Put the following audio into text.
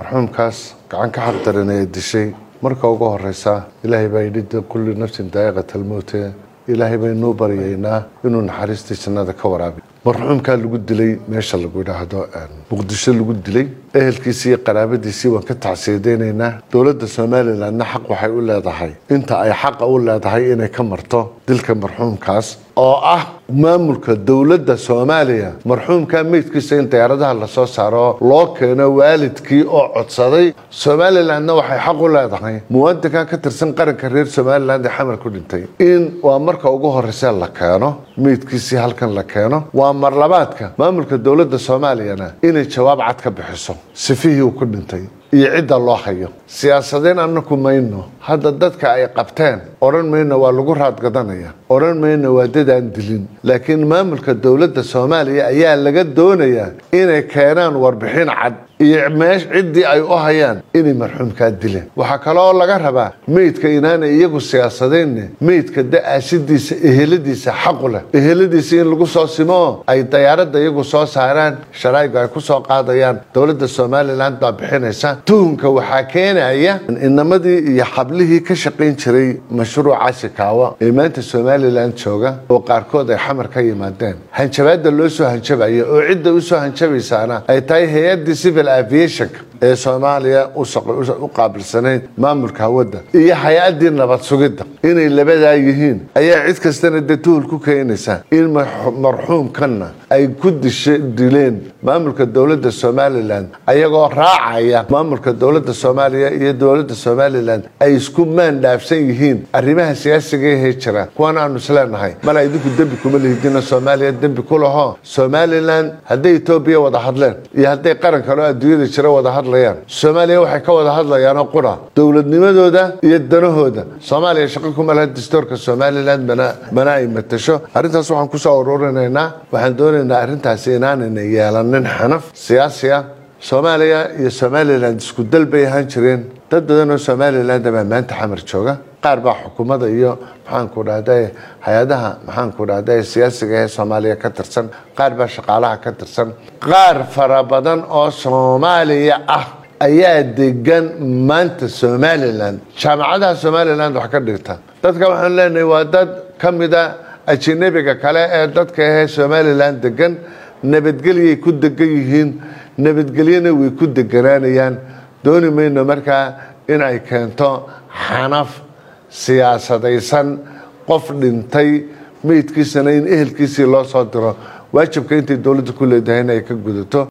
marxuumkaas gacan ka xaqdaran ee dishay marka ugu horeysa ilaahay baa yidhi kulli nafsin daa'iqat almowte ilaahay baynuu baryaynaa inuu naxariistii jannada ka waraabiyo marxuumkaa lagu dilay meesha lagu yidhaahdo muqdisho lagu dilay ehelkiisii iyo qaraabadiisii waan ka tacsiyadeynaynaa dowladda somalilandna xaq waxay u leedahay inta ay xaqa u leedahay inay ka marto dilka marxuumkaas oo ah maamulka dowladda soomaaliya marxuumka meydkiisa in diyaaradaha lasoo saaro loo keeno waalidkii oo codsaday somalilandna waxay xaq u leedahay muwaadinkan ka tirsan qaranka reer somaliland ee xamar ku dhintay in waa marka ugu horeysa la keeno meydkiisii halkan la keeno waa marlabaadka maamulka dowladda soomaaliyana inay jawaab cad ka bixiso sifihii uu ku dhintay iyo cidda loo hayo siyaasadeen anaku mayno hadda dadka ay qabteen odhan mayno waa lagu raadgadanaya odhan mayno waa dadaan dilin laakiin maamulka dowladda soomaaliya ayaa laga doonayaa inay keenaan warbixin cad iyo meesh ciddii ay u hayaan inay marxuumkaa dileen waxaa kaloo laga rabaa meydka inaanay iyagu siyaasadeynne meydka da-aasidiisa eheladiisa xaqu leh eheladiisa in lagu soo simoo ay dayaaradda iyagu soo saaraan sharaa'igu ay ku soo qaadayaan dowladda somaliland baa bixinaysa tuhunka waxaa keenaya inamadii iyo xablihii ka shaqayn jiray mashruuca shikaawo ee maanta somalilan jooga oo qaarkood ay xamar ka yimaadeen hanjabaadda loo soo hanjabaya oo cidda usoo hanjabaysaana ay tahay hay-addii civil aviationka ee soomaaliya u qaabilsanayd maamulka hawadda iyo hay-addii nabad sugidda inay labadaa yihiin ayaa cid kastana dee tuhul ku keenaysa in marxuumkanna ay ku dileen maamulka dowladda somalilan ayagoo raacaya maamulka dowladda soomaaliya iyo dowladda somalilan ay isku maan dhaafsan yihiin arrimaha siyaasiga ahee jira kuwan aanu isleenahay mala idinku dembi kuma lihidina soomaaliya dembi ku laho somalilan hadday etoobiya wada hadleen iyo hadday qaran kaleo adduunyada jira wada hadlayaan soomaaliya waxay ka wada hadlayaanoo qura dowladnimadooda iyo danahooda soomaaliya shaqo kuma laha dastoorka somalilan mana ay matasho arrintaas waxaan kusoo ururinaynaa waxaan doonaynaa arrintaasi inaanayna yeelanin xanaf siyaasi ah soomaaliya iyo somalilan isku dal bay ahaan jireen dad badan oo somaliland baa maanta xamar jooga qaar baa xukuumadda iyo maxaanku dhahda hay-adaha maxaanku dhahda siyaasiga ee soomaaliya ka tirsan qaar baa shaqaalaha ka tirsan qaar fara badan oo soomaaliya ah ayaa degan maanta somalilan jaamacadaha somaliland wax ka dhigta dadka waxaan leenahay waa dad ka mida ajinabiga kale ee dadka ahee somalilan degan nabadgelyay ku degan yihiin nabadgelyana way ku deganaanayaan dooni mayno markaa in ay keento xanaf siyaasadaysan qof dhintay meydkiisana in ehelkiisii loo soo diro waajibka intay dowladda ku leedahayna ay ka gudato